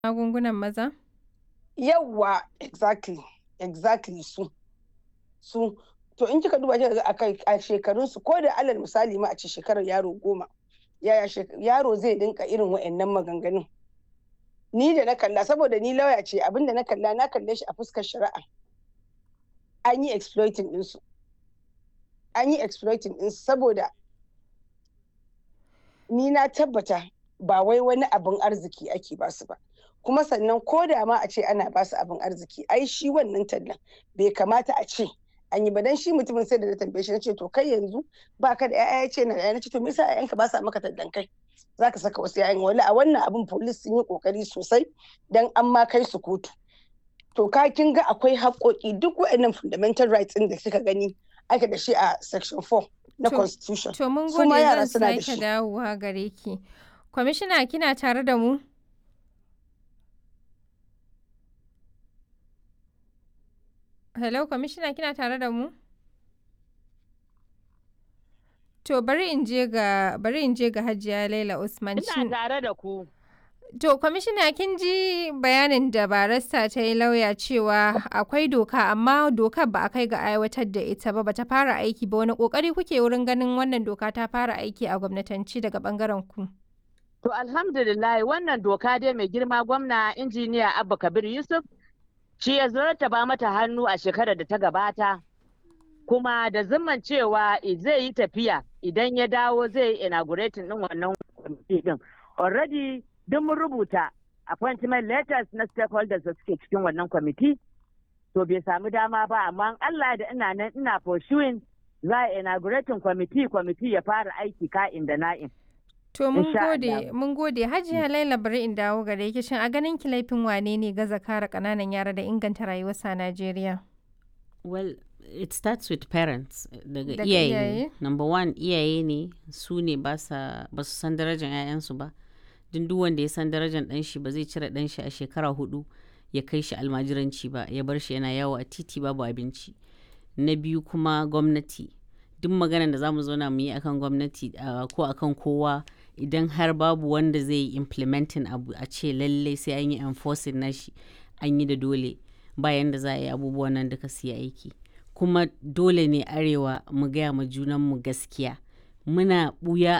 magungunan maza? Yawwa, exactly, exactly su. Su, to in kika duba kika ga a kai a shekarunsu ko da alal misali ma a ce shekarar yaro goma, yaya yaro zai dinka irin wa'annan maganganun. Ni da na kalla saboda ni lauya ce abinda na kalla na kalle shi a fuskar shari'a. An yi exploiting ɗinsu. An yi exploiting ɗinsu saboda ni na tabbata ba wai wani abin arziki ake basu ba. kuma sannan ko da ma a ce ana basu abin arziki ai shi wannan tallan bai kamata a ce an yi ba dan shi mutumin sai da na tambaye shi nace to kai yanzu baka da ƴaƴa yace na da nace to me yasa ƴaƴanka ba sa maka tallan kai zaka saka wasu ƴaƴan wani a wannan abin police sun yi kokari sosai dan an ma kai su kotu to ka kin ga akwai haƙoƙi duk waɗannan fundamental rights ɗin da kika gani ake da shi a section 4 na constitution To mun su gode ma yara zan suna da sake shi dawowa gare ki. Kwamishina kina tare da mu? Hello, kwamishina kina tare da mu? To bari in je ga bari in je ga Hajiya Laila Usman. Ina Shin- tare da ku. To kwamishina kin ji bayanin da barista ta yi lauya cewa akwai doka amma dokar ba a kai ga aiwatar da ita ba bata fara aiki ba wani kokari kuke wurin ganin wannan doka ta fara aiki a gwamnatanci daga bangaren ku. To alhamdulillah wannan doka dai mai girma gwamna injiniya Abba Kabir Yusuf shi ya ba mata hannu a shekarar da ta gabata kuma da zimman cewa i- zai yi tafiya idan ya dawo zai yi inaugurating din wannan kwamiti din. Already duk mun rubuta appointment letters na stakeholders da suke cikin wannan kwamiti to bai samu dama ba amma in Allah da ina nan ina pursuing za a inaugurating kwamiti kwamiti ya fara aiki ka'in da na'in. To mun Insha gode Allah. mun gode Hajiya Laila bari in dawo gare ki shin a ganin ki laifin wane ne gaza kare kananan yara da inganta rayuwarsa a Najeriya? Well, it starts with parents daga Daga iyaye. iyaye? Number one iyaye ne su ne ba sa- ba su san darajar 'ya'yansu ba. Duk duk wanda ya san darajar ɗan shi ba zai cire ɗan shi a shekara hudu ya kai shi almajiranci ba ya bar shi yana yawo a titi babu abinci. Na biyu kuma gwamnati. Duk maganar da za mu zauna mu yi akan gwamnati ah, ko akan kowa idan har babu wanda zai yi implementing abu a ce lallai sai an yi enforcing nashi an yi da dole bayan da za a yi abubuwan nan duka su yi aiki kuma dole ne arewa mu gaya ma junanmu gaskiya muna buya